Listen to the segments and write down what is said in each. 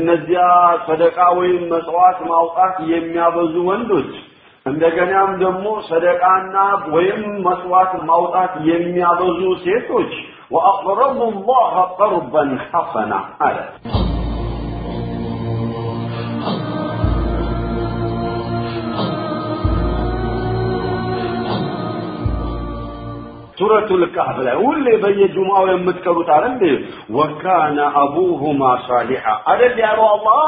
እነዚያ ሰደቃ ወይም መጽዋት ማውጣት የሚያበዙ ወንዶች እንደገናም ደግሞ ሰደቃና ወይም መስዋዕት ማውጣት የሚያበዙ ሴቶች ወአቅረቡ ላህ ቀርበን ሐሰና አለ። ሱረቱል ካህፍ ላይ ሁሌ በየጁማው የምትቀሩት አለ እንዴ? ወካነ አቡሁማ ሳሊሐ አደል ያለው አላህ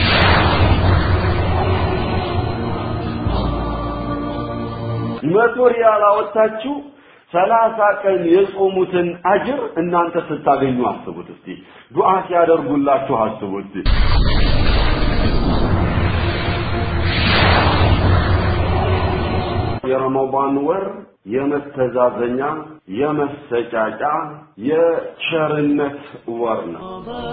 መቶ ሪያል አወጣችሁ ሰላሳ ቀን የጾሙትን አጅር እናንተ ስታገኙ አስቡት እስቲ። ዱዓ ሲያደርጉላችሁ አስቡት። የረመዳን ወር የመተዛዘኛ፣ የመሰጫጫ፣ የቸርነት ወር ነው።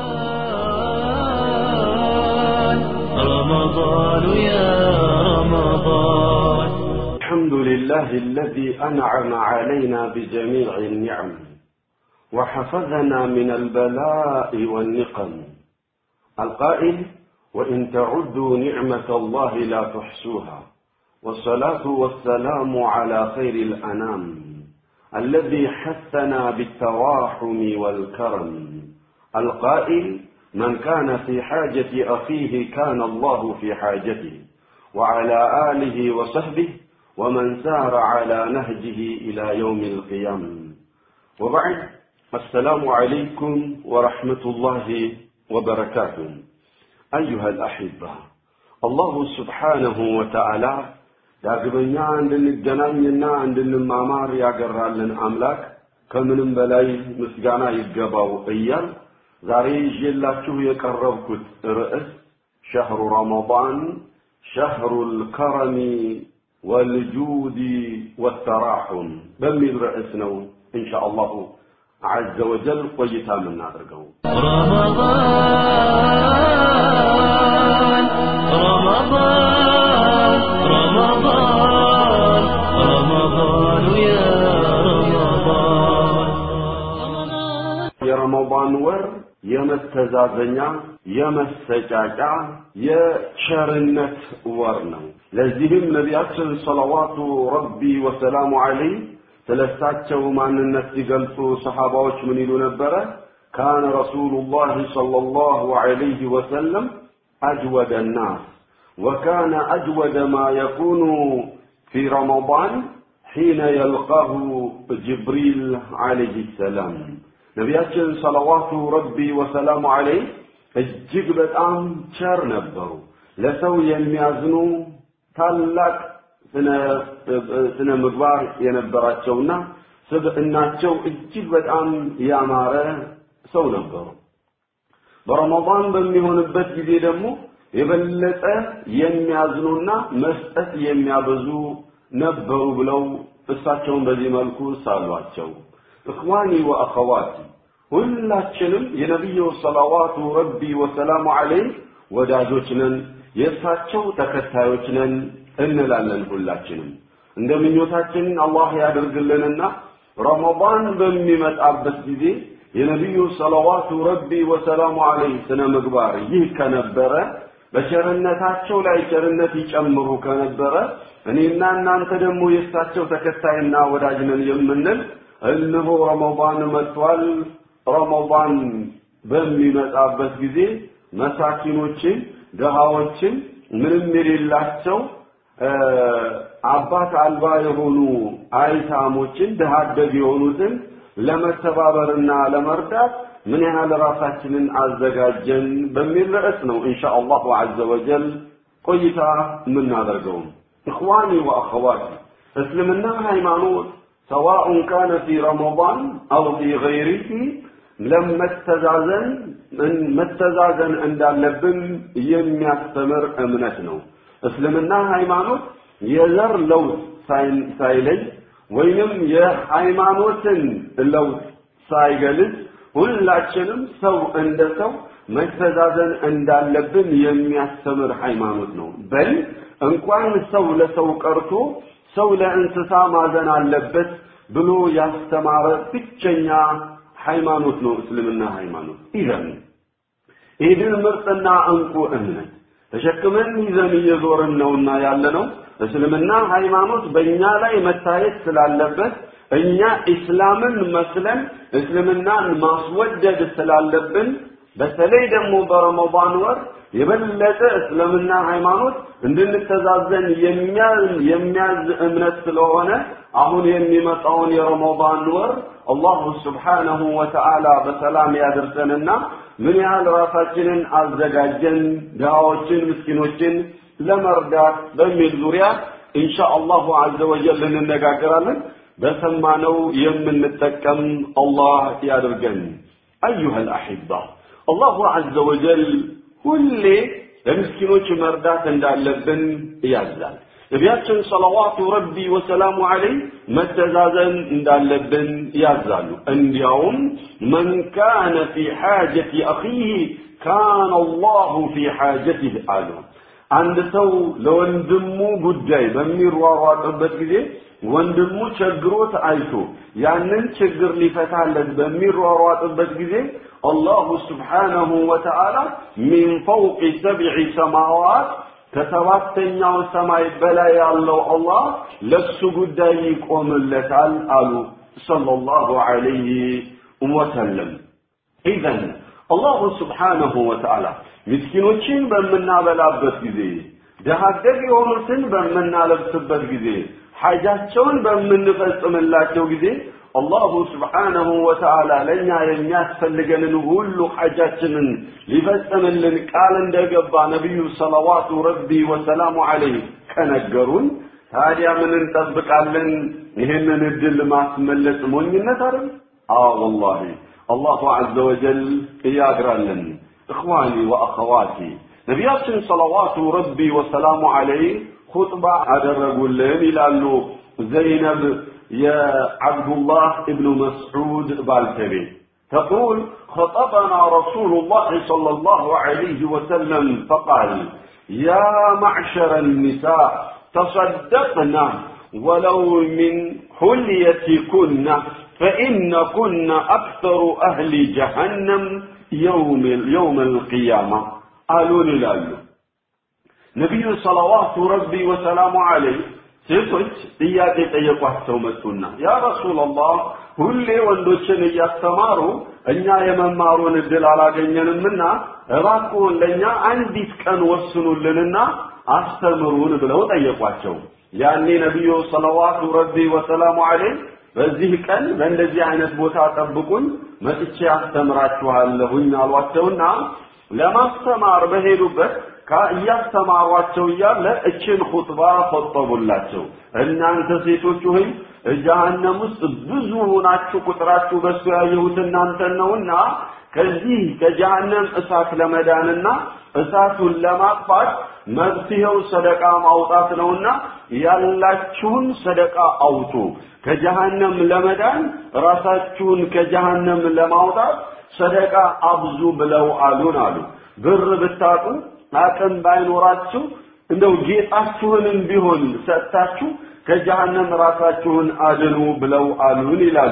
رمضان يا رمضان الحمد لله الذي أنعم علينا بجميع النعم وحفظنا من البلاء والنقم القائل وإن تعدوا نعمة الله لا تحصوها والصلاة والسلام على خير الأنام الذي حثنا بالتراحم والكرم القائل من كان في حاجة أخيه كان الله في حاجته وعلى آله وصحبه ومن سار على نهجه إلى يوم القيامة وبعد السلام عليكم ورحمة الله وبركاته أيها الأحبة الله سبحانه وتعالى ዳግመኛ እንድንገናኝና እንድንማማር ያገራልን አምላክ ከምንም በላይ ምስጋና ይገባው እያል ዛሬ ይዤላችሁ የቀረብኩት ርዕስ ሸህሩ ረመዳን ሸህሩል ከረሚ ወልጁዲ ወተራሑም በሚል ርዕስ ነው ኢንሻ አላሁ ዐዘ ወጀል ቆይታ የምናደርገው። رمضان رمضان رمضان رمضان يا رمضان የረመዳን ወር የመተዛዘኛ፣ የመሰጫጫ፣ የቸርነት ወር ነው። ለዚህም ነቢያችን ሰለዋቱ ረቢ ወሰላሙ ዐለይህ ስለ እሳቸው ማንነት ሲገልጹ ሰሓባዎች ምን ይሉ ነበረ? ካነ ረሱሉላህ ሰለላሁ ዐለይሂ ወሰለም አጅወደ ናስ ወካነ አጅወደ ማ የኩኑ ፊ ረመዳን ሒነ የልቃሁ ጅብሪል ዐለይሂ ሰላም ነቢያችን ሰለዋቱ ረቢ ወሰላሙ ዐለይህ እጅግ በጣም ቸር ነበሩ። ለሰው የሚያዝኑ ታላቅ ስነ ምግባር የነበራቸውና ስብዕናቸው እጅግ በጣም ያማረ ሰው ነበሩ። በረመዳን በሚሆንበት ጊዜ ደግሞ የበለጠ የሚያዝኑና መስጠት የሚያበዙ ነበሩ ብለው እሳቸውን በዚህ መልኩ ሳሏቸው። እኽዋኒ ወአኸዋቲ ሁላችንም የነቢዩ ሰለዋቱ ረቢ ወሰላሙ ዐለይህ ወዳጆች ነን፣ የእሳቸው ተከታዮች ነን እንላለን። ሁላችንም እንደ ምኞታችን አላህ ያደርግልንና ረመዳን በሚመጣበት ጊዜ የነቢዩ ሰለዋቱ ረቢ ወሰላሙ ዐለይህ ስነ ምግባር ይህ ከነበረ በቸርነታቸው ላይ ቸርነት ይጨምሩ ከነበረ እኔና እናንተ ደግሞ የእሳቸው ተከታይና ወዳጅ ነን የምንል እነሆ ረመዳን መጥቷል። ረመዳን በሚመጣበት ጊዜ መሳኪኖችን፣ ድሃዎችን፣ ምንም የሌላቸው አባት አልባ የሆኑ አይታሞችን፣ ድሃ አደግ የሆኑትን ለመተባበርና ለመርዳት ምን ያህል ራሳችንን አዘጋጀን በሚል ርዕስ ነው ኢንሻ አላሁ ዐዘ ወጀል ቆይታ የምናደርገው። እኽዋኒ ወአኸዋቲ እስልምና ሃይማኖት ሰዋኡን ካነ ፊ ረመዳን አው ፊ ገይሪሂ ለመተዛዘን መተዛዘን እንዳለብን የሚያስተምር እምነት ነው። እስልምና ሃይማኖት የዘር ለውጥ ሳይለይ ወይንም የሃይማኖትን ለውጥ ሳይገልጽ ሁላችንም ሰው እንደ ሰው መተዛዘን እንዳለብን የሚያስተምር ሃይማኖት ነው። በል እንኳን ሰው ለሰው ቀርቶ ሰው ለእንስሳ ማዘን አለበት ብሎ ያስተማረ ብቸኛ ሃይማኖት ነው እስልምና ሃይማኖት። ኢዘን ኢድን ምርጥና እንቁ እምነት ተሸክመን ይዘን እየዞርን ነውና ያለነው እስልምና ሃይማኖት በእኛ ላይ መታየት ስላለበት እኛ ኢስላምን መስለን እስልምናን ማስወደድ ስላለብን በተለይ ደግሞ በረመዳን ወር የበለጠ እስልምና ሃይማኖት እንድንተዛዘን የሚያዝ እምነት ስለሆነ አሁን የሚመጣውን የረመዳን ወር አላሁ ስብሓነሁ ወተዓላ በሰላም ያደርሰንና ምን ያህል ራሳችንን አዘጋጀን ድሃዎችን፣ ምስኪኖችን ለመርዳት በሚል ዙሪያ ኢንሻ አላሁ አዘ ወጀል እንነጋገራለን። በሰማነው የምንጠቀም አላህ ያድርገን። አዩሃ አልአሒባ አላሁ አዘ ወጀል ሁሌ ለምስኪኖች መርዳት እንዳለብን ያዛል። ነቢያችን ሰለዋቱ ረቢ ወሰላሙ ዐለይህ መተዛዘን እንዳለብን ያዛሉ። እንዲያውም መን ካነ ፊ ሓጀቲ አኺህ ካነ አላሁ ፊ ሓጀቲህ አሉ። አንድ ሰው ለወንድሙ ጉዳይ በሚሯሯጥበት ጊዜ ወንድሙ ቸግሮት አይቶ ያንን ችግር ሊፈታለት በሚሯሯጥበት ጊዜ አላሁ ስብሓነሁ ወተዓላ ሚን ፈውቂ ሰብዒ ሰማዋት ከሰባተኛው ሰማይ በላይ ያለው አላህ ለሱ ጉዳይ ይቆምለታል አሉ ሰለላሁ ዐለይሂ ወሰለም። ኢዘን አላሁ ስብሓነሁ ወተዓላ ምስኪኖችን በምናበላበት ጊዜ ድሃ አደግ የሆኑትን በምናለብስበት ጊዜ ሐጃቸውን በምንፈጽምላቸው ጊዜ አላሁ ስብሓነሁ ወተዓላ ለእኛ የሚያስፈልገንን ሁሉ ሐጃችንን ሊፈጽምልን ቃል እንደገባ ነቢዩ ሰለዋቱ ረቢ ወሰላሙ ዐለይህ ከነገሩን ታዲያ ምን እንጠብቃለን? ይህንን እድል ማስመለጥ ሞኝነት አይደል? አዎ ወላሂ አላሁ ዐዘ ወጀል እያግራለን። እኽዋኒ ወአኸዋቲ ነቢያችን ሰለዋቱ ረቢ ወሰላሙ ዐለይህ ኹጥባ አደረጉልን ይላሉ ዘይነብ የዓብዱላህ እብኑ መስዑድ ባልተቤት تقول خطبنا رسول الله صلى الله عليه وسلم فقال يا معشر النساء تصدقنا ولو من حليتكن فإنكن أكثر أهل جهنم يوم يوم القيامة قالوا لله ነቢዩ ሰለዋቱ ረቢ ወሰላሙ ዐለይህ ሴቶች ጥያቄ ጠየቋቸው መጡና ያ ረሱላላህ ሁሌ ወንዶችን እያስተማሩ እኛ የመማሩን እድል አላገኘንምና እባክዎን ለእኛ አንዲት ቀን ወስኑልንና አስተምሩን ብለው ጠየቋቸው። ያኔ ነቢዩ ሰለዋቱ ረቢ ወሰላሙ ዐለይህ በዚህ ቀን በእንደዚህ አይነት ቦታ ጠብቁኝ መጥቼ አስተምራችኋለሁኝ አሏቸውና ለማስተማር በሄዱበት እያስተማሯቸው እያለ እችን ኹጥባ ፈጠቡላቸው። እናንተ ሴቶች ሆይ ጀሃነም ውስጥ ብዙ ሆናችሁ ቁጥራችሁ በሱ ያየሁት እናንተን ነውና ከዚህ ከጀሃነም እሳት ለመዳንና እሳቱን ለማጥፋት መፍትሄው ሰደቃ ማውጣት ነውና ያላችሁን ሰደቃ አውጡ። ከጀሃነም ለመዳን ራሳችሁን ከጀሃነም ለማውጣት ሰደቃ አብዙ ብለው አሉን አሉ። ብር ብታጡ አቅም ባይኖራችሁ እንደው ጌጣችሁንም ቢሆን ሰጥታችሁ ከጀሃነም ራሳችሁን አድኑ ብለው አሉን ይላሉ።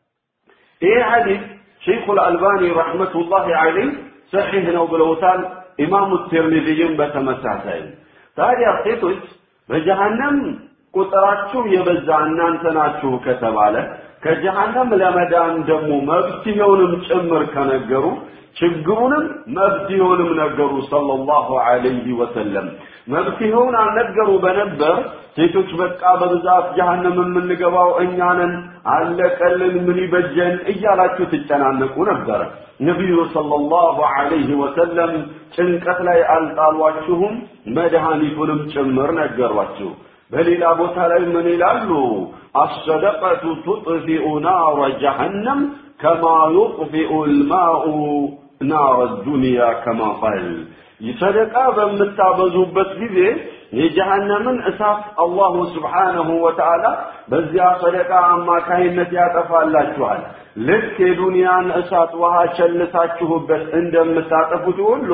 ይህ ሐዲስ ሸይኹል አልባኒ ረሕመቱላሂ ዐለይህ ሰሒህ ነው ብለውታል። ኢማሙ ትርሚዚይም በተመሳሳይ። ታዲያ ሴቶች በጀሃነም ቁጥራችሁ የበዛ እናንተ ናችሁ ከተባለ ከጀሃነም ለመዳን ደግሞ መፍትሄውንም ጭምር ከነገሩ ችግሩንም መፍትሄውንም ነገሩ ሰለላሁ ዐለይሂ ወሰለም። መፍትሄውን አልነገሩ በነበር ሴቶች በቃ በብዛት ጀሃነም የምንገባው እኛ ነን፣ አለቀልን፣ ምን ይበጀን እያላችሁ ትጨናነቁ ነበረ። ነቢዩ ሰለላሁ ዐለይሂ ወሰለም ጭንቀት ላይ አልጣሏችሁም፣ መድኃኒቱንም ጭምር ነገሯችሁ። በሌላ ቦታ ላይ ምን ይላሉ? አሰደቀቱ ቱጥፊኡ ናረ ጀሃነም ከማ ዩጥፊኡ ልማኡ ናረ ዱንያ ከማ ቃል ሰደቃ በምታበዙበት ጊዜ የጀሃነምን እሳት አላሁ ስብሓነሁ ወተዓላ በዚያ ሰደቃ አማካይነት ያጠፋላችኋል። ልክ የዱንያን እሳት ውሃ ቸልሳችሁበት እንደምታጠፉት ሁሉ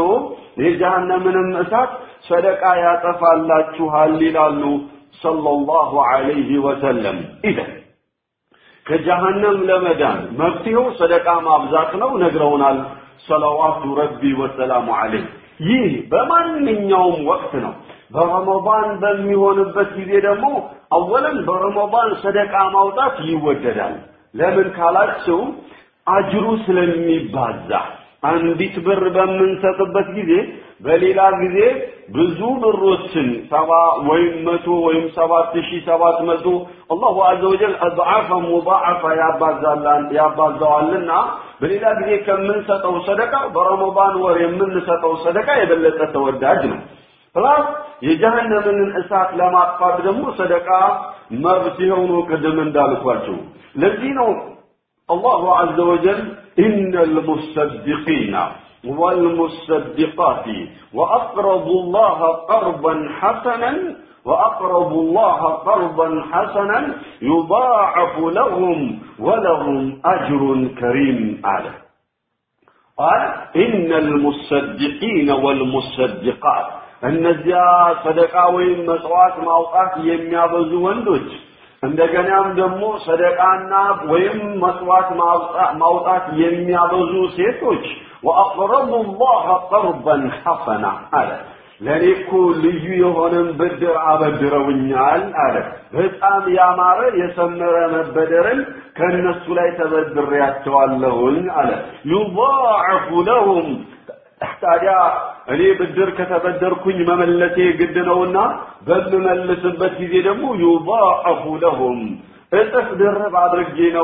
የጀሃነምንም እሳት ሰደቃ ያጠፋላችኋል ይላሉ ሰለላሁ ዐለይሂ ወሰለም። ኢዘን ከጀሃነም ለመዳን መፍትሄው ሰደቃ ማብዛት ነው፣ ነግረውናል ሰለዋቱ ረቢ ወሰላሙ ዐለይህ ይህ በማንኛውም ወቅት ነው በረመዳን በሚሆንበት ጊዜ ደግሞ አወለን በረመዳን ሰደቃ ማውጣት ይወደዳል ለምን ካላችሁ አጅሩ ስለሚባዛ አንዲት ብር በምንሰጥበት ጊዜ በሌላ ጊዜ ብዙ ብሮችን ሰባ ወይም መቶ ወይም ሰባት ሺህ ሰባት መቶ አላሁ አዘ ወጀል አድዓፈ ሙዳዓፈ ያባዛዋልና በሌላ ጊዜ ከምንሰጠው ሰደቃ በረመዳን ወር የምንሰጠው ሰደቃ የበለጠ ተወዳጅ ነው ፕላስ የጀሃነምን እሳት ለማጥፋት ደግሞ ሰደቃ መፍትሄው ነው ቅድም እንዳልኳቸው ለዚህ ነው አላሁ አዘ ወጀል ኢነ ልሙሰድቂና والمصدقات وأقرضوا الله قرضا حسنا وأقرضوا الله قرضا حسنا يضاعف لهم ولهم أجر كريم على قال إن المصدقين والمصدقات እነዚያ ሰደቃ ወይም መጽዋት ማውጣት የሚያበዙ ወንዶች እንደገናም ደግሞ ሰደቃና ወይም መስዋዕት ማውጣት የሚያበዙ ሴቶች ወአቅረቡ ላህ ቀርበን ሐሰና አለ ለእኔ እኮ ልዩ የሆነን ብድር አበድረውኛል አለ በጣም ያማረ የሰመረ መበደርን ከእነሱ ላይ ተበድሬያቸዋለሁኝ አለ ዩضاعፉ ለሁም ታዲያ እኔ ብድር ከተበደርኩኝ መመለሴ ግድ ነውና በምመልስበት ጊዜ ደግሞ ዩضاعፉ ለሁም እጥፍ ድርብ አድርጌ ነው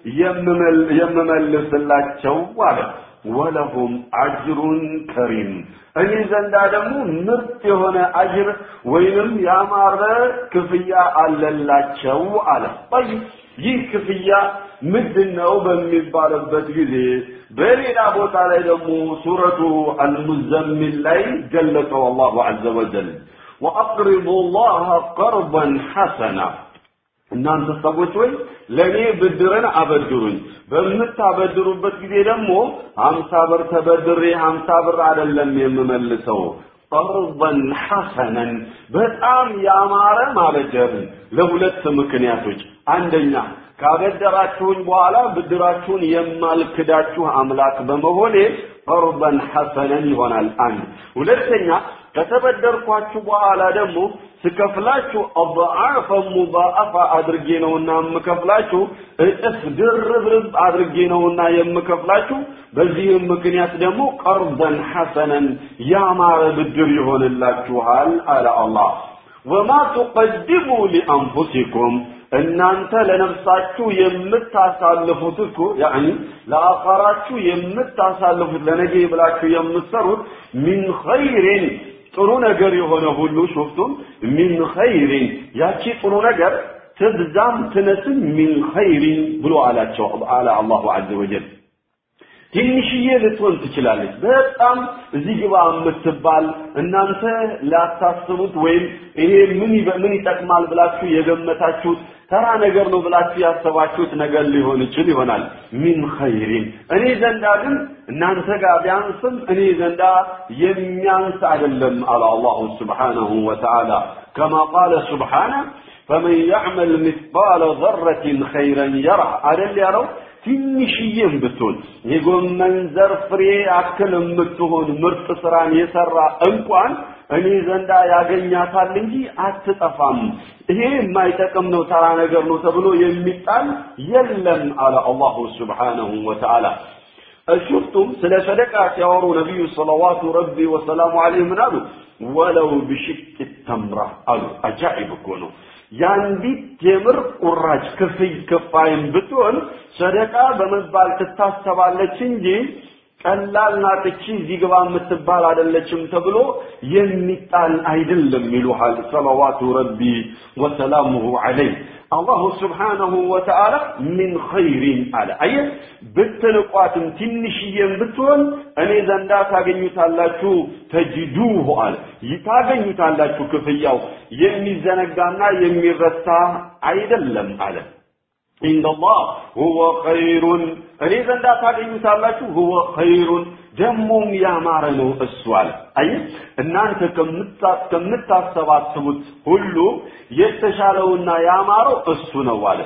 የምመልስላቸው አለ ወለሁም አጅሩን ከሪም እኔ ዘንዳ ደግሞ ምርጥ የሆነ አጅር ወይንም ያማረ ክፍያ አለላቸው አለ ይህ ክፍያ ምንድን ነው በሚባልበት ጊዜ በሌላ ቦታ ላይ ደግሞ ሱረቱ አልሙዘሚል ላይ ገለጸው አላሁ አዘ ወጀል ወአቅሪቡ ላህ ቀርበን ሐሰና እናንተ ሰዎች ወይ ለእኔ ብድርን አበድሩኝ በምታበድሩበት ጊዜ ደግሞ ሀምሳ ብር ተበድሬ ሀምሳ ብር አይደለም የምመልሰው ቀርበን ሐሰነን በጣም ያማረ ማበደርን ለሁለት ምክንያቶች አንደኛ ካበደራችሁኝ በኋላ ብድራችሁን የማልክዳችሁ አምላክ በመሆኔ ቀርበን ሐሰነን ይሆናል አንድ ሁለተኛ ከተበደርኳችሁ በኋላ ደግሞ ስከፍላችሁ አضعاف ሙضاعف አድርጌ ነውና የምከፍላችሁ እጥፍ ድርብርብ አድርጌ ነውና የምከፍላችሁ በዚህም ምክንያት ደግሞ ቀርበን ሐሰነን ያማረ ብድር ይሆንላችኋል አለ አላህ ወማ ትቀድሙ ሊአንፉሲኩም እናንተ ለነፍሳችሁ የምታሳልፉት እኮ ያኒ ለአኻራችሁ የምታሳልፉት ለነገ ብላችሁ የምትሰሩት ሚን ኸይሪን ጥሩ ነገር የሆነ ሁሉ ሹፍቱም ሚን ኸይሪን ያቺ ጥሩ ነገር ትብዛም ትነስም ሚን ኸይሪን ብሎ አላቸው አለ አላሁ ዐዘ ወጀል ትንሽዬ ልትሆን ትችላለች በጣም እዚህ ግባ የምትባል እናንተ ላታስቡት ወይም ይሄ ምን ምን ይጠቅማል ብላችሁ የገመታችሁት ተራ ነገር ነው ብላችሁ ያሰባችሁት ነገር ሊሆን ይችል ይሆናል ሚን ኸይሪን እኔ ዘንዳ ግን እናንተ ጋር ቢያንስም እኔ ዘንዳ የሚያንስ አይደለም አለ አላሁ ስብሓነሁ ወተዓላ ከማ ቃለ ስብሓነ ፈመን ያዕመል ምትባለ ዘረትን ኸይረን የራ አደል ያለው ትንሽዬም ብትሆን የጎመን ዘር ፍሬ አክል የምትሆን ምርጥ ስራን የሰራ እንኳን እኔ ዘንዳ ያገኛታል እንጂ አትጠፋም። ይሄ የማይጠቅም ነው፣ ተራ ነገር ነው ተብሎ የሚጣል የለም አለ አላሁ ስብሓነሁ ወተዓላ። እሹፍቱም ስለ ሰደቃ ሲያወሩ ነቢዩ ሰለዋቱ ረቢ ወሰላሙ ዐለይሂ ምን አሉ? ወለው ብሽቅ ተምራ አሉ። አጃኢብ እኮ ነው። የአንዲት ቴምር ቁራጭ ክፍይ ክፋይም ብትሆን ሰደቃ በመባል ትታሰባለች እንጂ ቀላል ናት እቺ እዚህ ግባ የምትባል አይደለችም ተብሎ የሚጣል አይደለም ይሉሃል ሰለዋቱ ረቢ ወሰላሙሁ ዐለይህ አላሁ ስብሓነሁ ወተዓላ ሚን ኸይሪን አለ አየ ብትንቋትም ትንሽዬም ብትሆን እኔ ዘንዳ ታገኙታላችሁ ተጅዱሁ አለ ታገኙታላችሁ ክፍያው የሚዘነጋና የሚረሳ አይደለም አለ ኢንደላህ ሁወ ኸይሩን እኔ ዘንዳ ታገኙታላችሁ ሁወ ኸይሩን ደሞም ያማረ ነው እሱ አለ አይ እናንተ ከምታሰባስቡት ሁሉ የተሻለውና ያማረው እሱ ነው አለ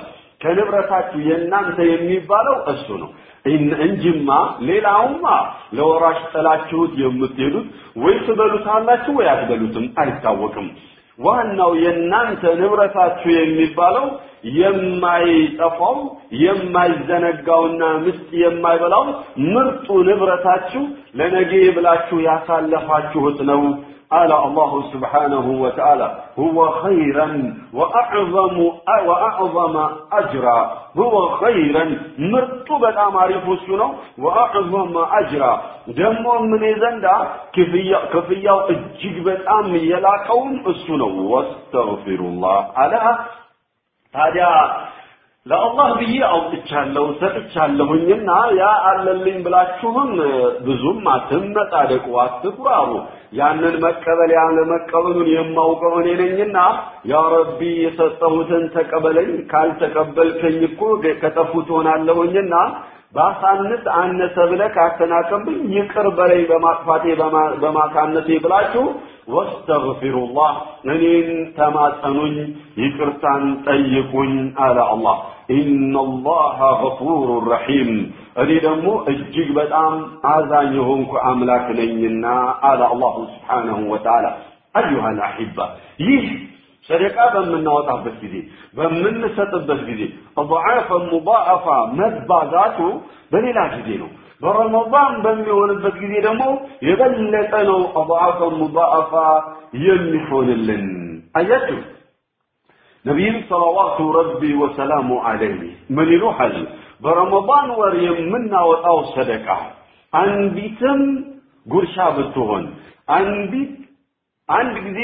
ከንብረታችሁ የእናንተ የሚባለው እሱ ነው እንጂማ ሌላውማ ለወራሽ ጥላችሁት የምትሄዱት ወይ ትበሉታላችሁ ወይ አትበሉትም አይታወቅም ዋናው የእናንተ ንብረታችሁ የሚባለው የማይጠፋው የማይዘነጋውና ምስጥ የማይበላው ምርጡ ንብረታችሁ ለነገ ብላችሁ ያሳለፋችሁት ነው قال الله سبحانه وتعالى هو خيرا وأعظم وأعظم أجرا هو خيرا مرتبة أماري فسنا وأعظم أجرا دمو من زندا كفية كفية الجيبة أم يلاقون السنة واستغفر الله على هذا ለአላህ ብዬ አውጥቻለሁ ሰጥቻለሁኝና ያ አለልኝ ብላችሁም ብዙም አትመጣደቁ አትኩራሩ ያንን መቀበል ያለ መቀበሉን የማውቀው እኔ ነኝና ያ ረቢ የሰጠሁትን ተቀበለኝ ካልተቀበልከኝ እኮ ከጠፉ ትሆናለሁኝና ባሳንስ አነሰ ብለህ ካተናቀብኝ ይቅር በለኝ በማጥፋቴ በማሳነሴ ብላችሁ ወስተግፊሩላህ እኔን ተማጸኑኝ ይቅርታን ጠይቁኝ አለ አላህ ኢነላሃ ገፉሩ ረሒም እኔ ደግሞ እጅግ በጣም አዛኝ የሆንኩ አምላክ ነኝና አለ አላሁ ስብሓነሁ ወተዓላ አዩሃ ልአሒባ ይህ ሰደቃ በምናወጣበት ጊዜ በምንሰጥበት ጊዜ ضعافا ሙضاعፋ መባዛቱ በሌላ ጊዜ ነው በረመዳን በሚሆንበት ጊዜ ደግሞ የበለጠ ነው ضعافا ሙضاعፋ የሚሆንልን አያችሁ ነቢይም ሰለዋቱ ረቢ ወሰላሙ ዐለይህ ምን ይሉሃል በረመዳን ወር የምናወጣው ሰደቃ አንዲትም ጉርሻ ብትሆን አንዲት አንድ ጊዜ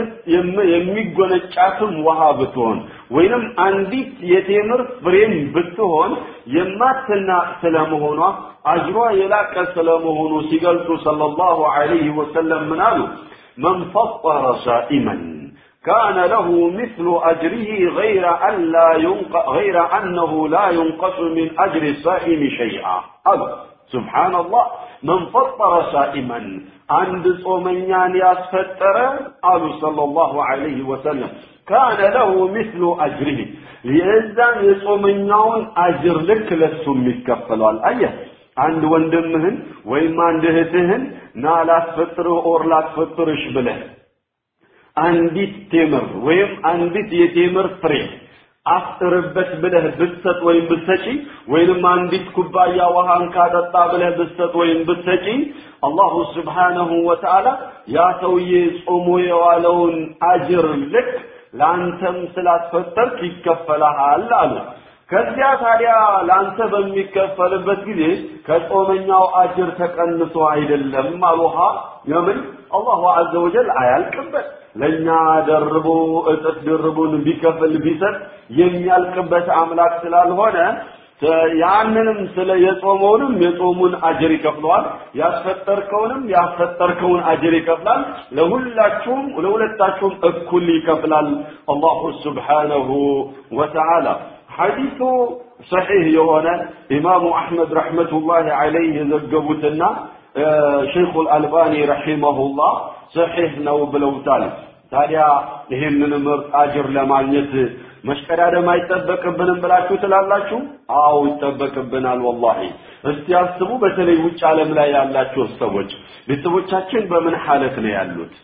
የሚጎነጫትም ውሃ ብትሆን ወይንም አንዲት የቴምር ፍሬም ብትሆን የማትናቅ ስለመሆኗ አጅሯ የላቀ ስለመሆኑ ሲገልጹ ሰለላሁ ዐለይሂ ወሰለም ምን አሉ መን ፈጠረ ሳኢመን كان له مثل أجره غير أن لا ينق... غير أنه لا ينقص من أجر الصائم شيئا أبدا سبحان الله من فطر صائما عند صومنيان ياسفتر قالوا صلى الله عليه وسلم كان له مثل أجره لإذن يصومنيون أجر لك لسهم يتكفلوا الآية አንድ ወንድምህን ወይም አንድ እህትህን ና ላስፈጥርህ ኦር ላስፈጥርሽ ብለህ አንዲት ቴምር ወይም አንዲት የቴምር ፍሬ አፍጥርበት ብለህ ብትሰጥ ወይም ብትሰጪ ወይንም አንዲት ኩባያ ውሃን ካጠጣ ብለህ ብትሰጥ ወይም ብትሰጪ አላሁ ስብሓነሁ ወተዓላ ያ ሰውዬ ጾሞ የዋለውን አጅር ልክ ለአንተም ስላስፈጠርክ ይከፈልሃል አሉ። ከዚያ ታዲያ ለአንተ በሚከፈልበት ጊዜ ከጾመኛው አጅር ተቀንሶ አይደለም አሉሃ የምን አላሁ አዘ ወጀል አያልቅበት ለእኛ ደርቦ እጥፍ ድርቡን ቢከፍል ቢሰጥ የሚያልቅበት አምላክ ስላልሆነ ያንንም ስለ የጾመውንም የጾሙን አጅር ይከፍለዋል ያስፈጠርከውንም ያስፈጠርከውን አጅር ይከፍላል ለሁላችሁም ለሁለታችሁም እኩል ይከፍላል አላሁ ስብሓነሁ ወተዓላ ሐዲሱ ሰሒህ የሆነ ኢማሙ አሕመድ ረሕመቱላሂ ዐለይህ የዘገቡትና ሸይኹ አልአልባኒ ረሒመሁላህ ሰሒህ ነው ብለውታል። ታዲያ ይህንን ምርጥ አጅር ለማግኘት መሽቀዳደም አይጠበቅብንም ብላችሁ ትላላችሁ? አዎ ይጠበቅብናል። ወላሂ እስቲ አስቡ። በተለይ ውጭ ዓለም ላይ ያላችሁ ሰዎች ቤተሰቦቻችን በምን ሐለት ነው ያሉት?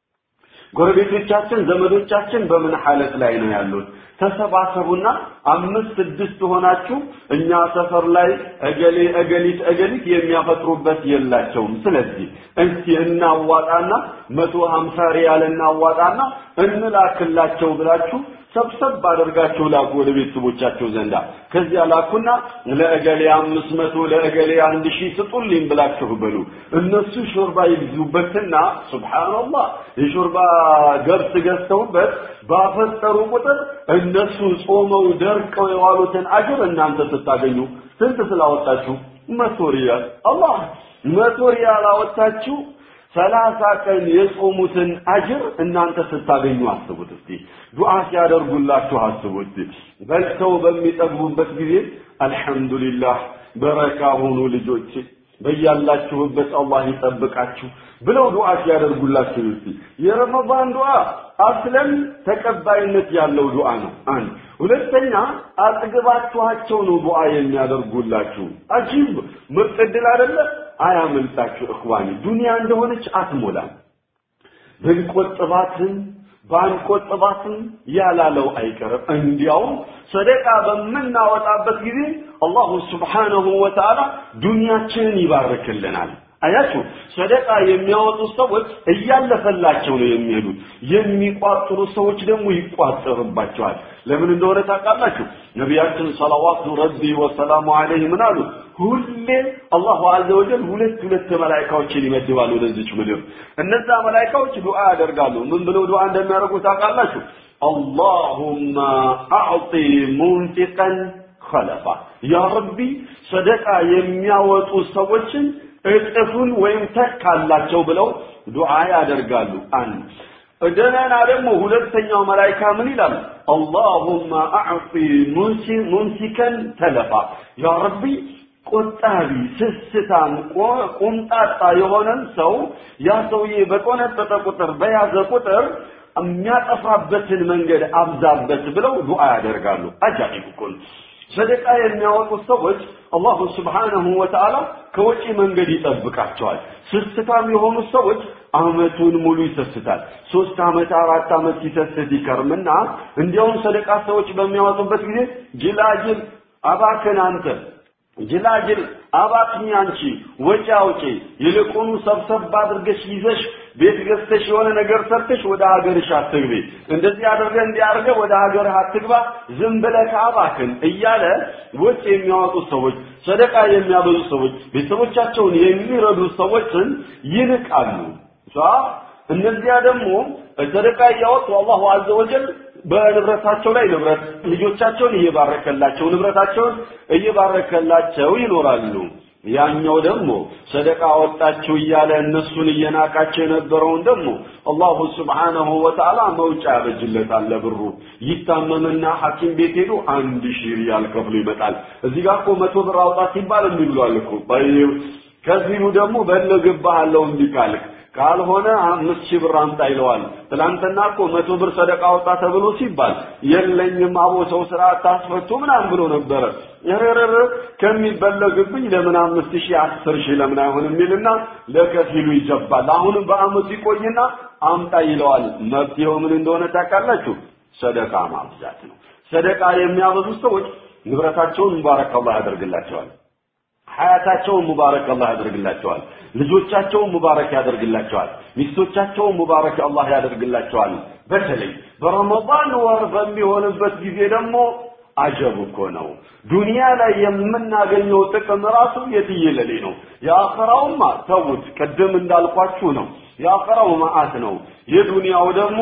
ጎረቤቶቻችን፣ ዘመዶቻችን በምን ሐለት ላይ ነው ያሉት? ተሰባሰቡና አምስት ስድስት ሆናችሁ እኛ ሰፈር ላይ እገሌ እገሊት እገሊት የሚያፈጥሩበት የላቸውም። ስለዚህ እስቲ እናዋጣና መቶ ሀምሳ ሪያል እናዋጣና እንላክላቸው ብላችሁ ሰብሰብ አድርጋችሁ ላኩ ወደ ቤተሰቦቻቸው ዘንዳ። ከዚያ ላኩና ለእገሌ አምስት መቶ ለእገሌ አንድ ሺህ ስጡልኝ ብላችሁ በሉ። እነሱ ሾርባ ይግዙበትና ሱብሃንአላህ የሾርባ ገብስ ገዝተውበት ባፈጠሩ ቁጥር እነሱ ጾመው ደርቀው የዋሉትን አጅር እናንተ ስታገኙ ስንት ስላወጣችሁ? መቶ ሪያል። አላህ መቶ ሪያል አወጣችሁ። ሰላሳ ቀን የጾሙትን አጅር እናንተ ስታገኙ አስቡት እስቲ። ዱዓ ሲያደርጉላችሁ አስቡት። በልተው በሚጠግቡበት ጊዜ አልሐምዱሊላህ በረካ ሁኑ ልጆች በያላችሁበት አላህ ይጠብቃችሁ ብለው ዱዓ ሲያደርጉላችሁ እስቲ። የረመዳን ዱዓ አስለን ተቀባይነት ያለው ዱዓ ነው። አንድ ሁለተኛ አጥግባችኋቸው ነው ዱዓ የሚያደርጉላችሁ። አጂብ ምርጥ ዕድል አይደለ? አያመልጣችሁ እኽዋኒ። ዱንያ እንደሆነች አትሞላም። ብንቆጥባትም ባንቆጥባትም ያላለው አይቀርም። እንዲያውም ሰደቃ በምናወጣበት ጊዜ አላሁ ስብሓነሁ ወተዓላ ዱንያችንን ይባርክልናል። አያችሁ ሰደቃ የሚያወጡ ሰዎች እያለፈላቸው ነው የሚሄዱት። የሚቋጥሩ ሰዎች ደግሞ ይቋጠርባቸዋል። ለምን እንደሆነ ታውቃላችሁ? ነቢያችን ሰለዋቱ ረቢ ወሰላሙ ዐለይሂ ምን አሉ? ሁሌ አላሁ አዘ ወጀል ሁለት ሁለት መላኢካዎችን ይመድባል ወደዚች ምድር። እነዛ መላኢካዎች ዱዓ ያደርጋሉ። ምን ብለው ዱዓ እንደሚያደርጉ ታውቃላችሁ? አላሁመ አዕጢ ሙንፊቀን ኸለፋ ያ ረቢ ሰደቃ የሚያወጡ ሰዎችን እጥፉን ወይም ተካላቸው ብለው ዱዓ ያደርጋሉ። አንድ እንደገና ደግሞ ሁለተኛው መላይካ ምን ይላል? አላሁመ አዕጢ ሙምሲከን ተለፋ ያ ረቢ ቆጣቢ፣ ስስታም፣ ቁምጣጣ የሆነን ሰው ያ ሰውዬ በቆነጠጠ ቁጥር በያዘ ቁጥር የሚያጠፋበትን መንገድ አብዛበት ብለው ዱዓ ያደርጋሉ። አጃኢብ እኮ ነው። ሰደቃ የሚያወጡት ሰዎች አላሁ ስብሓነሁ ወተዓላ ከወጪ መንገድ ይጠብቃቸዋል። ስስታም የሆኑ ሰዎች አመቱን ሙሉ ይሰስታል። ሶስት አመት አራት አመት ሲሰስት ይከርምና እንዲያውም ሰደቃ ሰዎች በሚያወጡበት ጊዜ ጅላጅል አባክን አንተ ጅላጅል አባክኝ አንቺ ወጪ አውጪ፣ ይልቁኑ ሰብሰብ አድርገሽ ይዘሽ ቤት ገዝተሽ የሆነ ነገር ሰርተሽ ወደ ሀገርሽ አትግቢ፣ እንደዚህ አድርገህ እንዲህ አድርገህ ወደ ሀገርህ አትግባ፣ ዝም ብለህ ከአባክን እያለ ወጪ የሚያወጡ ሰዎች፣ ሰደቃ የሚያበዙ ሰዎች፣ ቤተሰቦቻቸውን የሚረዱ ሰዎችን ይንቃሉ። እነዚያ ደግሞ ሰደቃ እያወጡ አላሁ አዘ ወጀል በንብረታቸው ላይ ንብረት ልጆቻቸውን እየባረከላቸው ንብረታቸውን እየባረከላቸው ይኖራሉ። ያኛው ደግሞ ሰደቃ ወጣችሁ እያለ እነሱን እየናቃቸው የነበረውን ደግሞ አላሁ ስብሓነሁ ወተዓላ መውጫ ያበጅለታል ለብሩ። ይታመምና ሐኪም ቤት ሄዶ አንድ ሺህ ሪያል ከፍሎ ይመጣል። እዚህ ጋር እኮ መቶ ብር አውጣ ሲባል የሚብሏል እኮ ከዚሁ ደግሞ በለግባሃለው እንዲህ ካልክ ካልሆነ አምስት ሺህ ብር አምጣ ይለዋል። ትላንትና እኮ መቶ ብር ሰደቃ አውጣ ተብሎ ሲባል የለኝም አቦ ሰው ስራ አታስፈቱ ምናምን ብሎ ነበረ። ረረረ ከሚበለግብኝ ለምን አምስት ሺህ አስር ሺህ ለምን አይሆንም የሚልና ለከፊሉ ይጀባል። አሁንም በአመቱ ይቆይና አምጣ ይለዋል። መፍትሄው ምን እንደሆነ ታውቃላችሁ? ሰደቃ ማብዛት ነው። ሰደቃ የሚያበዙ ሰዎች ንብረታቸውን ሙባረክ አላህ ያደርግላቸዋል። ሀያታቸውን ሙባረክ አላህ ያደርግላቸዋል። ልጆቻቸውን ሙባረክ ያደርግላቸዋል። ሚስቶቻቸውን ሙባረክ አላህ ያደርግላቸዋል። በተለይ በረመዳን ወር በሚሆንበት ጊዜ ደግሞ አጀብ እኮ ነው። ዱንያ ላይ የምናገኘው ጥቅም ራሱ የትየለሌ ነው። የአኸራውማ ተውት፣ ቅድም እንዳልኳችሁ ነው። የአኸራው መዓት ነው። የዱንያው ደግሞ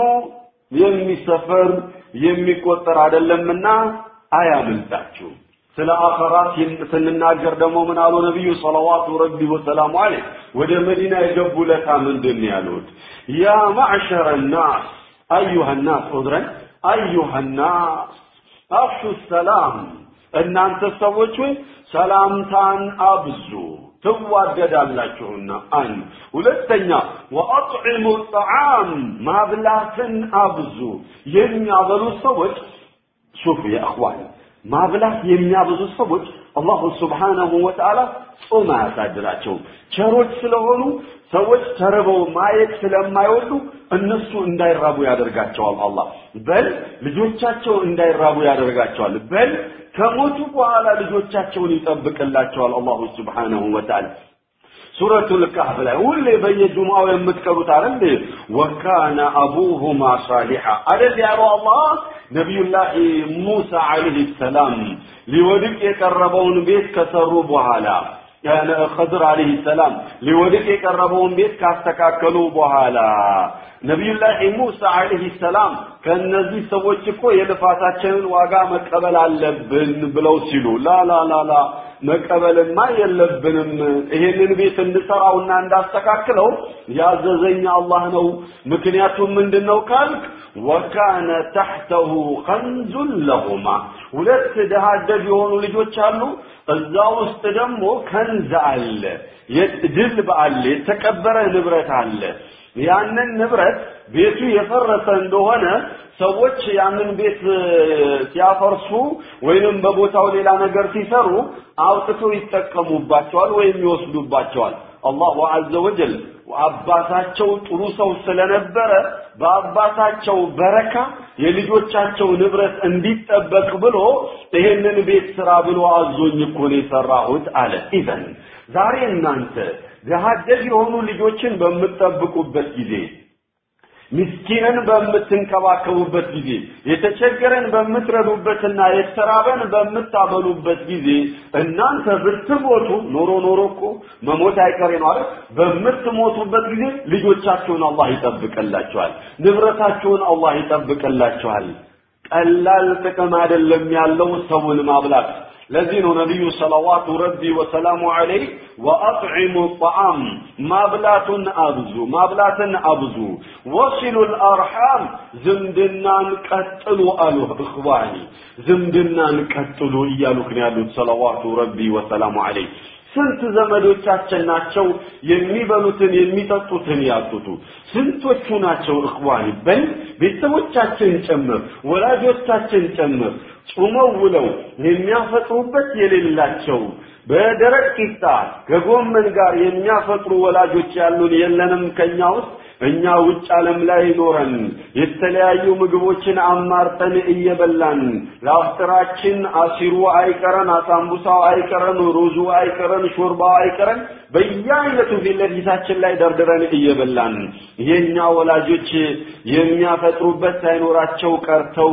የሚሰፈር የሚቆጠር አይደለምና አያምልጣችሁ። ስለ አኸራ ስንናገር ደግሞ ምን አሉ ነቢዩ ሰለዋቱ ረቢ ወሰላሙ ዐለይህ ወደ መዲና የገቡ ለታ ምንድን ነው ያሉት? ያ ማዕሸረ ናስ አዩሃ ናስ ዑድረን አዩሃ ናስ አፍሹ ሰላም እናንተ ሰዎች ሆይ ሰላምታን አብዙ ትዋደዳላችሁና አንድ ሁለተኛ ወአጥዒሙ ጣዓም ማብላትን አብዙ የሚያበሉ ሰዎች ሹፍ የእኽዋን ማብላት የሚያበዙ ሰዎች አላሁ ስብሓነሁ ወተዓላ ጾም አያሳድራቸውም። ቸሮች ስለሆኑ ሰዎች ተርበው ማየት ስለማይወዱ እነሱ እንዳይራቡ ያደርጋቸዋል። አላህ በል ልጆቻቸው እንዳይራቡ ያደርጋቸዋል። በል ከሞቱ በኋላ ልጆቻቸውን ይጠብቅላቸዋል አላሁ ስብሓነሁ ወተዓላ። ሱረቱል ካህፍ ላይ ሁሌ በየጁምዓው የምትቀሩት አይደል? ወካነ አቡሁማ ሳሊሓ አይደል ያለው አላህ ነቢዩላህ ሙሳ ዓለይሂ ሰላም ሊወድቅ የቀረበውን ቤት ከሰሩ በኋላ ኸድር ዓለይሂ ሰላም ሊወድቅ የቀረበውን ቤት ካስተካከሉ በኋላ ነቢዩላህ ሙሳ ዓለይሂ ሰላም ከእነዚህ ሰዎች እኮ የልፋታችንን ዋጋ መቀበል አለብን ብለው ሲሉ ላ ላ ላ ላ መቀበልማ የለብንም ይሄንን ቤት እንሰራውና እንዳስተካክለው ያዘዘኝ አላህ ነው። ምክንያቱም ምንድን ነው ካልክ ወካነ ተሕተሁ ከንዙን ለሁማ ሁለት ድሃ አደግ የሆኑ ልጆች አሉ። እዛ ውስጥ ደግሞ ከንዝ አለ፣ ድልብ አለ፣ የተቀበረ ንብረት አለ። ያንን ንብረት ቤቱ የፈረሰ እንደሆነ ሰዎች ያንን ቤት ሲያፈርሱ ወይንም በቦታው ሌላ ነገር ሲሰሩ አውጥተው ይጠቀሙባቸዋል ወይም ይወስዱባቸዋል። አላሁ አዘ ወጀል አባታቸው ጥሩ ሰው ስለነበረ በአባታቸው በረካ የልጆቻቸው ንብረት እንዲጠበቅ ብሎ ይሄንን ቤት ስራ ብሎ አዞኝ እኮ ነው የሰራሁት አለ። ኢዘን ዛሬ እናንተ ድሃ አደግ የሆኑ ልጆችን በምትጠብቁበት ጊዜ ምስኪንን በምትንከባከቡበት ጊዜ የተቸገረን በምትረዱበትና የተራበን በምታበሉበት ጊዜ እናንተ ብትሞቱ ኖሮ ኖሮ እኮ መሞት አይቀሬ ነው አይደል? በምትሞቱበት ጊዜ ልጆቻችሁን አላህ ይጠብቅላችኋል፣ ንብረታችሁን አላህ ይጠብቅላችኋል። ቀላል ጥቅም አይደለም ያለው ሰውን ማብላት። ለዚህ ነው ነቢዩ ሰለዋቱ ረቢ ወሰላሙ ዐለይህ ወአጥዒሙ ጣዓም ማብላቱን አብዙ ማብላትን አብዙ ወሲሉል አርሓም ዝምድናን ቀጥሉ አሉ እኽዋኒ ዝምድናን ቀጥሉ እያሉክ ነው ያሉት ሰለዋቱ ረቢ ወሰላሙ ዐለይህ ስንት ዘመዶቻችን ናቸው የሚበሉትን የሚጠጡትን ያጡቱ? ስንቶቹ ናቸው እኽዋኒ በል ቤተሰቦቻችን ጭምር ወላጆቻችን ጭምር ጾመው ውለው የሚያፈጥሩበት የሌላቸው በደረቅ ቂጣ ከጎመን ጋር የሚያፈጥሩ ወላጆች ያሉን የለንም ከኛ ውስጥ እኛ ውጭ ዓለም ላይ ኖረን የተለያዩ ምግቦችን አማርጠን እየበላን ለአፍጥራችን አሲሩ አይቀረን፣ አሳምቡሳው አይቀረን፣ ሩዙ አይቀረን፣ ሾርባው አይቀረን በየአይነቱ ፊት ለፊታችን ላይ ደርድረን እየበላን የኛ ወላጆች የሚያፈጥሩበት ሳይኖራቸው ቀርተው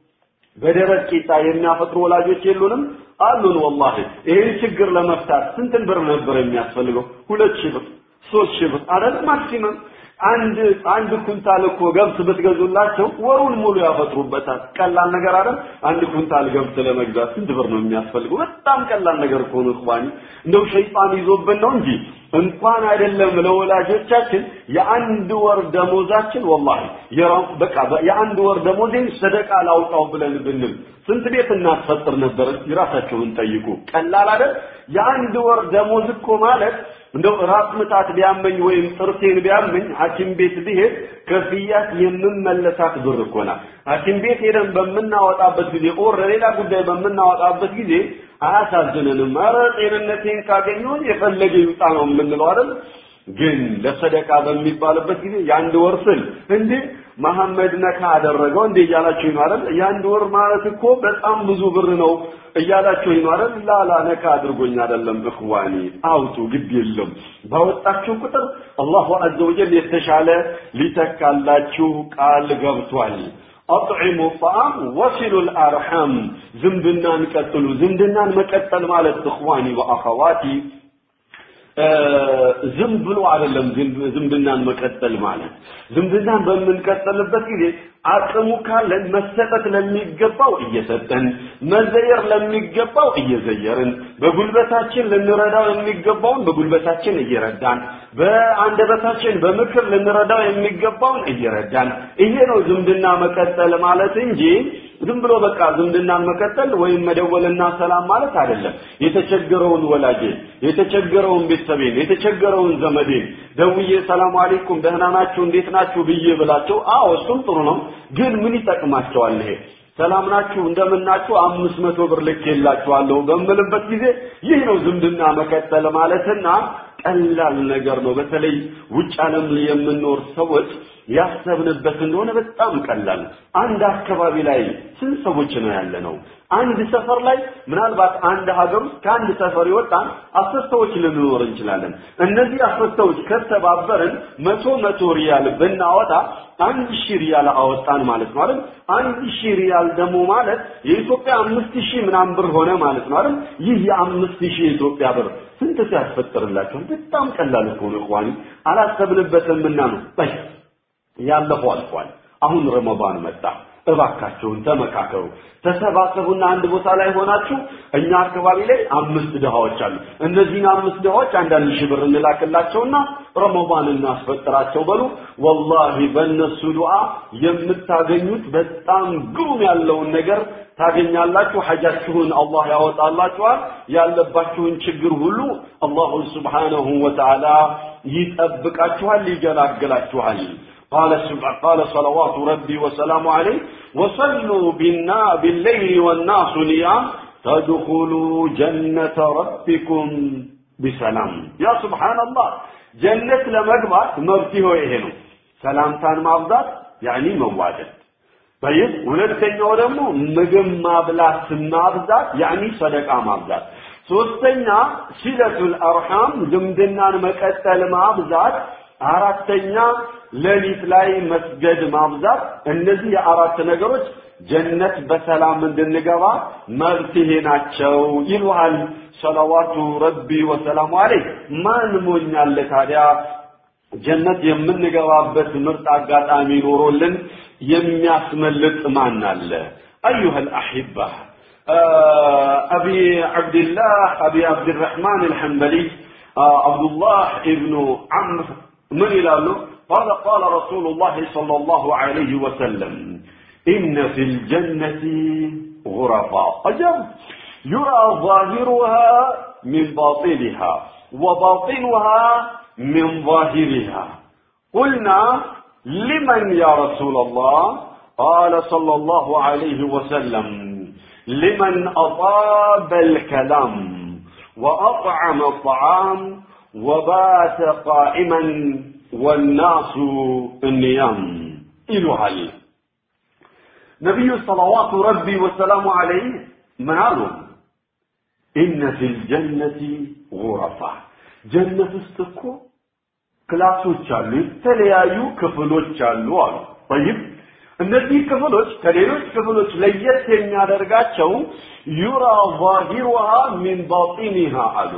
በደረቅ ቂጣ የሚያፈጥሩ ወላጆች የሉንም? አሉን። ወላሂ ይህን ችግር ለመፍታት ስንትን ብር ነበር የሚያስፈልገው? ሁለት ሺህ ብር፣ ሶስት ሺህ ብር አይደል? ማክሲመም አንድ አንድ ኩንታል እኮ ገብስ ብትገዙላቸው ወሩን ሙሉ ያፈጥሩበታል። ቀላል ነገር አይደል? አንድ ኩንታል ገብስ ለመግዛት ስንት ብር ነው የሚያስፈልገው? በጣም ቀላል ነገር እኮ ነው እኽዋኒ። እንደው ሸይጣን ይዞብን ነው እንጂ እንኳን አይደለም ለወላጆቻችን የአንድ ወር ደሞዛችን ወላሂ በቃ የአንድ ወር ደሞዜን ሰደቃ ላውጣው ብለን ብንል ስንት ቤት እናስፈጥር ነበር? የራሳቸውን ጠይቁ። ቀላል አይደል? የአንድ ወር ደሞዝ እኮ ማለት እንደው ራስ ምታት ቢያመኝ ወይም ጥርሴን ቢያመኝ ሐኪም ቤት ብሄድ ከፍያት የምመለሳት ብር እኮ ናት። ሐኪም ቤት ሄደን በምናወጣበት ጊዜ ኦር ለሌላ ጉዳይ በምናወጣበት ጊዜ አያሳዝንንም? ኧረ ጤንነቴን ካገኘሁ የፈለገ ይውጣ ነው የምንለው አይደል? ግን ለሰደቃ በሚባልበት ጊዜ የአንድ ወር ስል እንዴ መሐመድ ነካ አደረገው እንዴ እያላችሁ ነው አይደል? የአንድ ወር ማለት እኮ በጣም ብዙ ብር ነው እያላችሁ ነው አይደል? ላላ ነካ አድርጎኝ አይደለም። እኽዋኒ አውጡ፣ ግድ የለም ባወጣችሁ ቁጥር አላሁ አዘ ወጀል የተሻለ ሊተካላችሁ ቃል ገብቷል። አጥዒሙ ጣዓም ወሲሉል አርሐም ዝምድናን ቀጥሉ። ዝምድናን መቀጠል ማለት እኽዋኒ ወአኸዋቲ ዝም ብሎ አይደለም ዝምድናን መቀጠል ማለት። ዝምድናን በምንቀጠልበት ጊዜ አቅሙ ካለን መሰጠት ለሚገባው እየሰጠን፣ መዘየር ለሚገባው እየዘየርን፣ በጉልበታችን ልንረዳው የሚገባውን በጉልበታችን እየረዳን፣ በአንደበታችን በምክር ልንረዳው የሚገባውን እየረዳን፣ ይሄ ነው ዝምድና መቀጠል ማለት እንጂ ዝም ብሎ በቃ ዝምድናን መቀጠል ወይም መደወልና ሰላም ማለት አይደለም። የተቸገረውን ወላጄ፣ የተቸገረውን ቤተሰቤን፣ የተቸገረውን ዘመዴን ደውዬ ሰላም አለይኩም ደህና ናችሁ እንዴት ናችሁ ብዬ ብላቸው፣ አዎ እሱም ጥሩ ነው። ግን ምን ይጠቅማቸዋል ይሄ? ሰላም ናችሁ እንደምናችሁ አምስት መቶ ብር ልኬላችኋለሁ በምልበት ጊዜ ይህ ነው ዝምድና መቀጠል ማለትና ቀላል ነገር ነው። በተለይ ውጭ ዓለም የምንኖር ሰዎች ያሰብንበት እንደሆነ በጣም ቀላል። አንድ አካባቢ ላይ ስንት ሰዎች ነው ያለ ነው? አንድ ሰፈር ላይ ምናልባት አንድ ሀገር ውስጥ ከአንድ ሰፈር የወጣን አስር ሰዎች ልንኖር እንችላለን። እነዚህ አስር ሰዎች ከተባበርን መቶ መቶ ሪያል ብናወጣ አንድ ሺህ ሪያል አወጣን ማለት ነው አይደል? አንድ ሺህ ሪያል ደግሞ ማለት የኢትዮጵያ አምስት ሺህ ምናምን ብር ሆነ ማለት ነው አይደል? ይህ የአምስት ሺህ የኢትዮጵያ ብር ስንት ሰው ያስፈጥርላችኋል? በጣም ቀላል እኮ ነው እخواني አላሰብንበትም እና ነው። በይ ያለፈው አልፏል። አሁን ረመዳን መጣ። እባካቸውን ተመካከሩ፣ ተሰባሰቡና አንድ ቦታ ላይ ሆናችሁ እኛ አካባቢ ላይ አምስት ድሃዎች አሉ። እነዚህን አምስት ድሃዎች አንዳንድ ሺህ ብር እንላክላቸውና ረመዳን እናስፈጥራቸው በሉ። ወላሂ በእነሱ ዱዓ የምታገኙት በጣም ግሩም ያለውን ነገር ታገኛላችሁ። ሐጃችሁን አላህ ያወጣላችኋል። ያለባችሁን ችግር ሁሉ አላሁ ስብሓነሁ ወተዓላ ይጠብቃችኋል፣ ይገላግላችኋል። قال قال صلوات ربي وسلامه عليه وصلوا بالنا بالليل والناس نيام تدخلوا جنة ربكم بسلام يا سبحان الله جنة لمجمع مبتيه إهنو سلام تان مابدات يعني مواجد طيب ሁለተኛው ደግሞ ምግብ ማብላት ማብዛት ያኒ ሰደቃ ማብዛት ሶስተኛ ሲለቱል አርሃም ዝምድናን መቀጠል ማብዛት አራተኛ ሌሊት ላይ መስገድ ማብዛት እነዚህ የአራት ነገሮች ጀነት በሰላም እንድንገባ መፍትሄ ናቸው ይሉሃል ሰለዋቱ ረቢ ወሰላሙ አለይህ ማን ሞኛለ ታዲያ ጀነት የምንገባበት ምርጥ አጋጣሚ ኖሮልን የሚያስመልጥ ማን አለ አዩሃ الأحبة أبي عبد الله أبي عبد الرحمن الحنبلي عبد الله ابن عمرو من إلاله قال قال رسول الله صلى الله عليه وسلم إن في الجنة غرفا أجل يرى ظاهرها من باطنها وباطنها من ظاهرها قلنا لمن يا رسول الله قال صلى الله عليه وسلم لمن أطاب الكلام وأطعم الطعام وبات قائما والناس النيام إلهل نبي صلوات ربي وسلام عليه من قالوا إن في الجنة غرفة جنة استكو ክላሶች አሉ የተለያዩ ክፍሎች አሉ አሉ طيب እነዚህ ክፍሎች ከሌሎች ክፍሎች ለየት የሚያደርጋቸው ዩራ ዛሂሩሃ ሚን ባጢኒሃ አሉ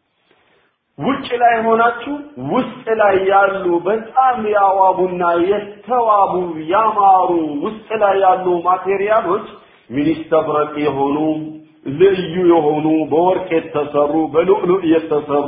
ውጭ ላይ ሆናችሁ ውስጥ ላይ ያሉ በጣም ያዋቡና የተዋቡ ያማሩ ውስጥ ላይ ያሉ ማቴሪያሎች ሚኒስተብረቅ የሆኑ ልዩ የሆኑ በወርቅ የተሰሩ በሉዕሉዕ የተሰሩ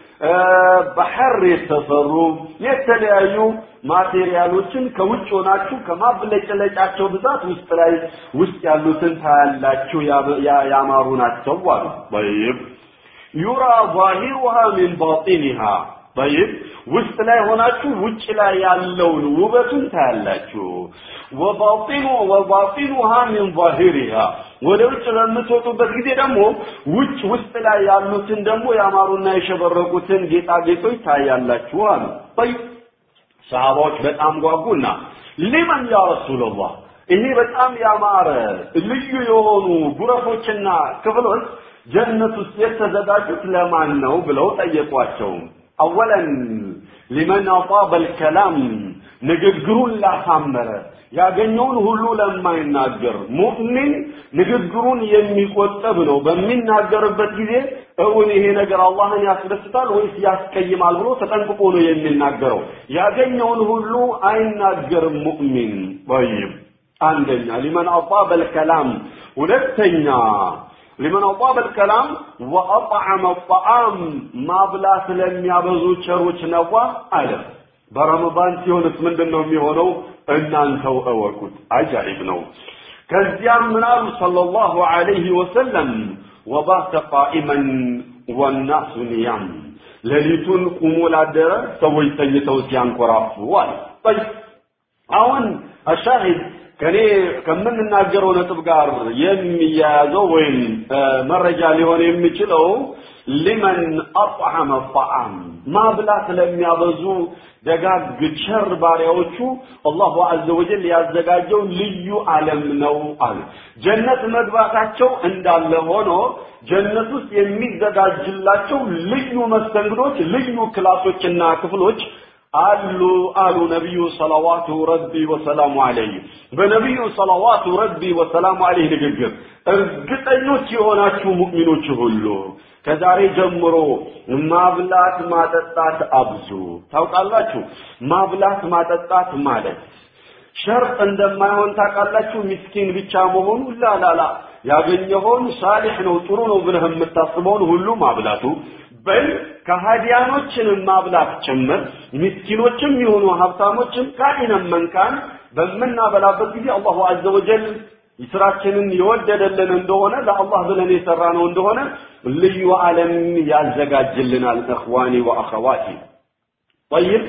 በሐር የተሰሩ የተለያዩ ማቴሪያሎችን ከውጭ ሆናችሁ ከማብለጭለጫቸው ብዛት ውስጥ ላይ ውስጥ ያሉትን ታያላችሁ ያማሩ ናቸው አሉ طيب يرى ظاهرها من باطنها طيب ውስጥ ላይ ሆናችሁ ውጭ ላይ ያለውን ውበቱን ታያላችሁ ወባጢኑ ወባጢኑሃ ሚን ظاهرها ወደ ውጭ በምትወጡበት ጊዜ ደግሞ ውጭ ውስጥ ላይ ያሉትን ደግሞ ያማሩና የሸበረቁትን ጌጣጌጦች ታያላችሁ አሉ طيب ሰሃባዎች በጣም ጓጉና ሊመን ያ ረሱላህ ይሄ በጣም ያማረ ልዩ የሆኑ ጉረፎችና ክፍሎች ጀነት ውስጥ የተዘጋጁት ለማን ነው ብለው ጠየቋቸው አወለን ሊመን አጣበ ልከላም ንግግሩን ላሳመረ ያገኘውን ሁሉ ለማይናገር ሙእሚን ንግግሩን የሚቆጠብ ነው በሚናገርበት ጊዜ እውን ይሄ ነገር አላህን ያስደስታል ወይስ ያስቀይማል ብሎ ተጠንቅቆ ነው የሚናገረው ያገኘውን ሁሉ አይናገርም ሙእሚን ጠይብ አንደኛ ሊመን አጣበ ልከላም ሁለተኛ لمن أطاب الكلام وأطعم الطعام ما بلا سلم يابزو شروش نوا ألف برمضان ሲሆንስ ምንድን ነው የሚሆነው እናንተው እወቁት አጃኢብ ነው ከዚያም ምናሉ ሰለላሁ ዐለይሂ ወሰለም ወባተ ቃኢመን ወናሱ ኒያም ሌሊቱን ቁሞ ላደረ ሰዎች ተኝተው ሲያንኮራፉ አለ አሁን አሻሂድ ከኔ ከምንናገረው ነጥብ ጋር የሚያያዘው ወይም መረጃ ሊሆን የሚችለው ሊመን አጥዓመ ጣዓም ማብላት ለሚያበዙ ደጋግ ቸር ባሪያዎቹ አላሁ አዘ ወጀል ያዘጋጀው ልዩ ዓለም ነው አሉ። ጀነት መግባታቸው እንዳለ ሆኖ ጀነት ውስጥ የሚዘጋጅላቸው ልዩ መስተንግዶች፣ ልዩ ክላሶችና ክፍሎች አሉ አሉ ነቢዩ ሰለዋቱ ረቢ ወሰላሙ አለይህ በነቢዩ ሰለዋቱ ረቢ ወሰላሙ አለይህ ንግግር እርግጠኞች የሆናችሁ ሙእሚኖች ሁሉ ከዛሬ ጀምሮ ማብላት ማጠጣት አብዙ ታውቃላችሁ ማብላት ማጠጣት ማለት ሸርጥ እንደማይሆን ታውቃላችሁ። ምስኪን ብቻ መሆኑ ላላላ ያገኘኸውን ሳሊሕ ነው ጥሩ ነው ብለህ የምታስበውን ሁሉ ማብላቱ በል ከሃዲያኖችንም ማብላት ጭምር ምስኪኖችም የሆኑ ሀብታሞችም ካኢነን መንካን በምናበላበት ጊዜ አላሁ አዘ ወጀል ስራችንን የወደደልን እንደሆነ ለአላህ ብለን የሰራ ነው እንደሆነ ልዩ ዓለም ያዘጋጅልናል። እኽዋኒ ወአኸዋቲ ጠይብ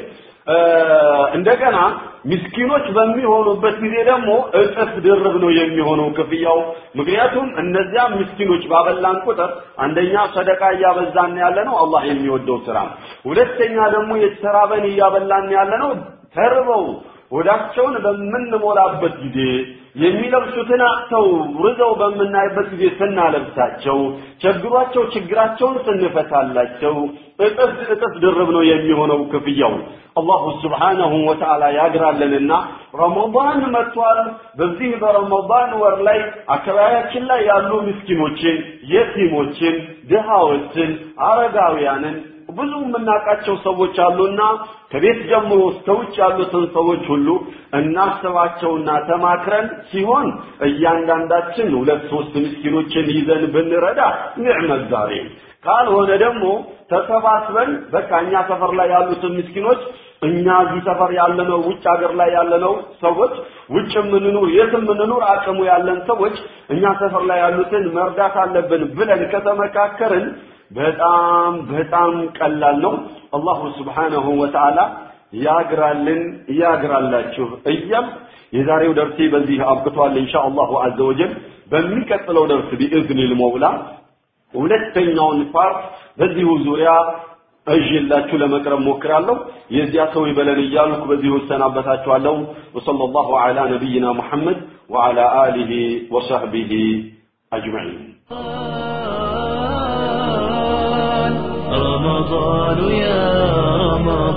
እንደገና ምስኪኖች በሚሆኑበት ጊዜ ደግሞ እጥፍ ድርብ ነው የሚሆነው ክፍያው። ምክንያቱም እነዚያ ምስኪኖች ባበላን ቁጥር አንደኛ ሰደቃ እያበዛን ያለ ነው፣ አላህ የሚወደው ስራ። ሁለተኛ ደግሞ የተራበን እያበላን ያለ ነው፣ ተርበው ሆዳቸውን በምንሞላበት ጊዜ የሚለብሱትን አጥተው ርዘው በምናይበት ጊዜ ስናለብሳቸው ቸግሯቸው ችግራቸውን ስንፈታላቸው እጥፍ እጥፍ ድርብ ነው የሚሆነው ክፍያው። አላሁ ስብሓነሁ ወተዓላ ያግራለንና ረመዳን መጥቷል። በዚህ በረመዳን ወር ላይ አካባቢያችን ላይ ያሉ ምስኪኖችን፣ የቲሞችን፣ ድሃዎችን፣ አረጋውያንን ብዙ የምናውቃቸው ሰዎች አሉና ከቤት ጀምሮ እስከ ውጭ ያሉትን ሰዎች ሁሉ እናስባቸውና ተማክረን ሲሆን እያንዳንዳችን ሁለት ሶስት ምስኪኖችን ይዘን ብንረዳ ኒዕመት ዛሬ ካልሆነ ደግሞ ተሰባስበን በቃ እኛ ሰፈር ላይ ያሉትን ምስኪኖች እኛ እዚህ ሰፈር ያለነው ውጭ ሀገር ላይ ያለነው ሰዎች ውጭ የምንኑር የት የምንኑር አቅሙ ያለን ሰዎች እኛ ሰፈር ላይ ያሉትን መርዳት አለብን ብለን ከተመካከርን በጣም በጣም ቀላል ነው። አላሁ ስብሓነሁ ወተዓላ ያግራልን ያግራላችሁ እያል የዛሬው ደርሴ በዚህ አብቅቷል። ኢንሻ አላሁ አዘ ወጀል በሚቀጥለው ደርስ ቢኢዝኒል መውላ ሁለተኛውን ፓርት በዚሁ ዙሪያ እዥላችሁ ለመቅረብ ሞክራለሁ። የዚያ ሰው ይበለን እያልኩ በዚሁ እሰናበታችኋለሁ። ወሰለላሁ ዐላ ነቢይና ሙሐመድ ወዐላ አሊሂ ወሰህቢሂ አጅመዒን። رمضان يا رمضان